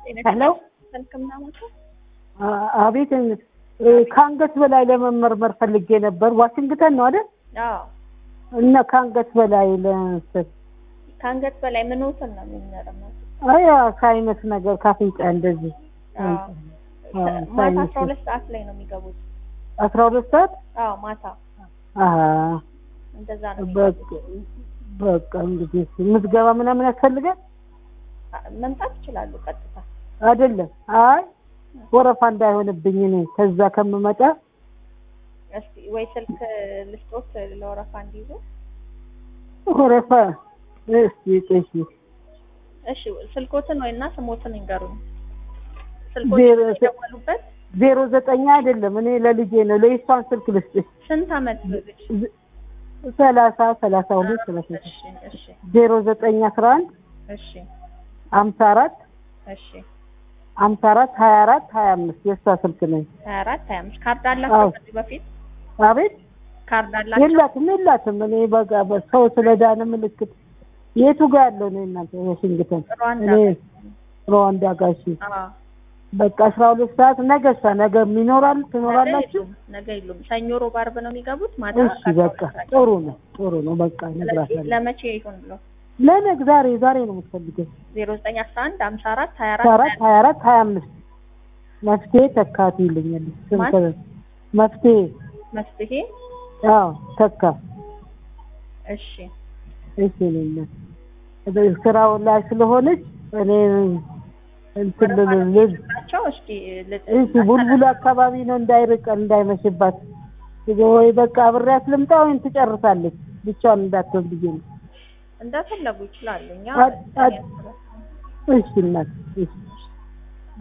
ሄሎ ህክምና ቦታ አ- አቤት እ፣ ከአንገት በላይ ለመመርመር ፈልጌ ነበር። ዋሽንግተን ነው አይደል? አዎ እና ከአንገት በላይ ለመሰል ከአንገት በላይ ምንትን ነው የሚመረመሩት? አይ ከአይነት ነገር ካፍንጫ እንደዚህ አዎ አዎ፣ ማታ ሳይነስ አስራ ሁለት ሰዓት ላይ ነው የሚገቡት። አስራ ሁለት ሰዓት አዎ ማታ አሀ እንደዛ ነው በቃ የሚገቡት። በቃ እንግዲህ እስኪ ምዝገባ ምናምን ያስፈልጋል አ- መምጣት ይችላሉ ቀጥታ። አይደለም? አይ ወረፋ እንዳይሆንብኝ እኔ ከዛ ከምመጣ እስኪ ወይ ስልክ ልስጦት ለወረፋ እንዲይዙ። ወረፋ እስኪ እሺ እሺ ስልኮትን ወይና ስሞትን ይንገሩኝ። ዜሮ ስልኮትን ዘ- የደወሉበት ዜሮ ዘጠኝ አይደለም እኔ ለልጄ ነው ለይሷን ስልክ ልስጥሽ ስንት አመት ልጅ? ዝ- ሰላሳ ሰላሳ ሁለት ሰላሳ ሶስት እሺ እሺ ዜሮ ዘጠኝ አስራ አንድ እሺ ሀምሳ አራት እሺ ሀምሳ አራት ሀያ አራት ሀያ አምስት የእሷ ስልክ ነኝ። ሀያ አራት ሀያ አምስት ካርድ አላቸው አዎ። ከዚህ በፊት አቤት ካርድ አላቸው? የላትም የላትም። እኔ በቃ በሰው ስለዳነ ምልክት የቱ ጋር ያለው ነው እናንተ ዋሽንግተን? ሩዋንዳ እኔ ሩዋንዳ ጋሺ አዎ በቃ አስራ ሁለት ሰዓት ነገ ሳ ነገ ይኖራል ነገ ትኖራላችሁ? የሉም፣ ነገ የሉም። ሰኞ ሮብ ዓርብ ነው የሚገቡት ማታ እሺ በቃ ጥሩ ነው ጥሩ ነው በቃ ስለዚህ እነግራታለሁ። ለመቼ ይሁን ብሎ ለነገ ዛሬ ዛሬ ነው የምትፈልገው? ዜሮ ዘጠኝ አስራ አንድ ሀምሳ አራት ሀያ አስራ አራት አራት ሀያ አራት ሀያ አምስት መፍትሄ ተካት ይልኛል። ስንት ማን? መፍትሄ መፍትሄ አዎ ተካ እሺ እሺ ነኝ ስራው ላይ ስለሆነች እኔ እንትን ልል ናቸው። እስኪ ል- እሺ ቡልቡል አካባቢ ነው እንዳይርቀን እንዳይመሽባት ወይ በቃ አብሬያት ልምጣ ወይም ትጨርሳለች ብቻዋን እንዳትሆን ብዬ ነው። እንደፈለጉ ይችላሉ። እኛ አድ- አድ- እሺ እናት እሺ